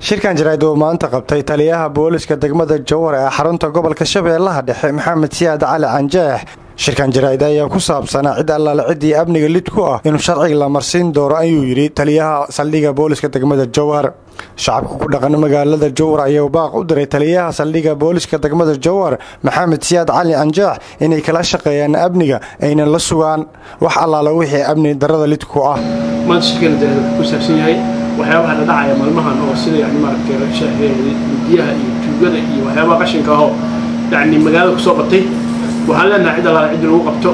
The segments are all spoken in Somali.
shirkan jaraa'id uu maanta qabtay taliyaha booliska degmada jowhar ee xarunta gobolka shabeellaha dhexe maxamed siyaad cali canjeex shirkan jaraa'id ayaa ku saabsanaa cid allaale ciddii amniga lid ku ah inuu sharciga la marsiin doono ayuu yidhi taliyaha saldhigga booliska degmada jowhar shacabka ku dhaqan magaalada jowhar ayaa baaq u diray taliyaha saldhigga booliska degmada jowhar maxamed siyaad cali canjeex inay kala shaqeeyaan amniga aynan la sugaan wax allaale wixii amni darada lid ku ah maanta shirkana jaraa'id ku saabsan yahay waxyaabaha la dhacaya maalmahan oo sida yani maaragtay midiyaha iyo tuugada iyo waxyaabaha qashinka ahoo yani magaalada kusoo batay waxaan leenahay cid allaale ciddi lagu qabto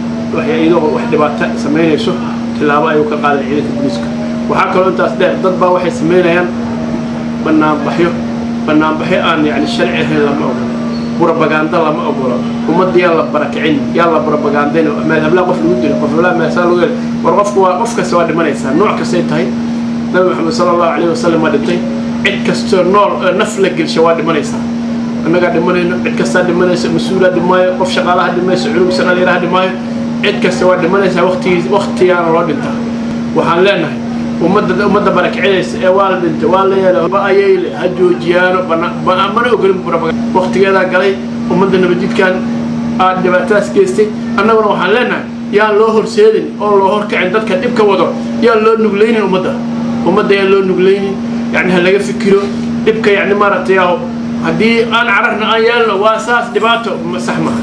iyadoo wax dhibaata samaynayso tillaabo ayuu ka qaaday ciidanka booliiska waxaa kaloo intaas dheer dad baa waxay samaynayaan banaanbaxyo banaanbaxyo aan yani sharci ahayn lama ogolo burabagaanda lama ogolo ummadda yaa la barakicin yaa la burabagaandayn meelhablaa qof lagu dilo qofhablaa meesaa lagu hel war qofku waa qof kasta waa dhimanaysaa nooc kastay tahay nabi maxamed sala allahu calayhi wasalam waa dhintay cid kastoo nool naf la gelsha waa dhimanaysaa annagaa dhimanayno cid kastaa dhimanaysa mas-uulaa dhimaayo qof shaqaalaha dhimayso culugsa dhalinyaraha dhimaayo cid kasta waa dhimanaysaa waqtigii waqtigaana loo dhintaa waxaan leenahay ummadda ummadda barakicinaysa ee waa la dhintay waa la yeela ba ayayle ha joojiyaano mana ogolin waqtigeedaa galay ummadda nabadjidkan aad dhibaatadaas geystay annaguna waxaan leenahay yaan loo horseedin oo loo horkacin dadka dhibka wado yaan loo nuglaynin ummadda ummadda yaan loo nuglaynin yani ha laga fikiro dhibka yani maaragtay haddii aan cararna aan yeelno waa saas dhibaato sax maha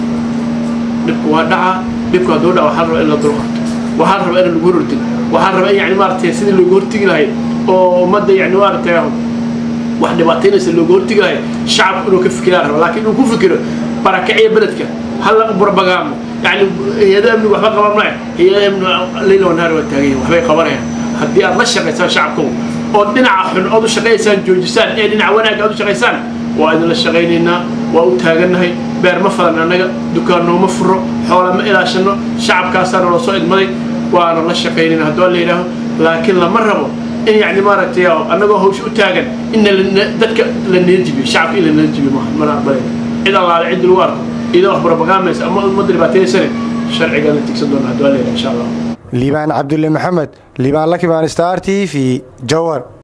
dhibku waa dhacaa dhibku hadduu dhaca waxaa raba in la dulqarto waxaa raba in lagu horortid waxaa raba in yani maaragtay sidii loogu hortigi lahayd oo ummadda yani maaragtay wax dhibaataynaysa loogu hortigi lahayd shacabku inuu ka fikiraa raba laakiin inuu ku fikiro barakiciya beledka hala burabagaamo yani hay-ada amnigu waxba qaban maya hay-ada amnigu leyla wanaar waa taagayin waxbay qabanayaan haddii aad la shaqaysaan shacabkow oo dhinaca xun ood u shaqaysaan joojisaan ee dhinaca wanaagga aad u shaqaysaan waa idinla shaqaynaynaa waa u taagannahay beer ma falan annaga dukaannooma furo xoola ma ilaashanno shacabkaasaana loo soo idmaday waana la shaqaynayna hadduu alla yidhaaho laakiin lama rabo in yani maaragtay annagoo hawsha u taagan in dadka la neejibiyo shacabka in la neejibiyo maaha mana aqbalay cid allaale cid lagu arko iyadoo wax barabagaamaysa ama ummadda dhibaatayaysane sharcigaa la tigsan doona hadduu alla yidhaho insha allah liibaan cabdulle maxamed liibaan lakibaan star t v jowar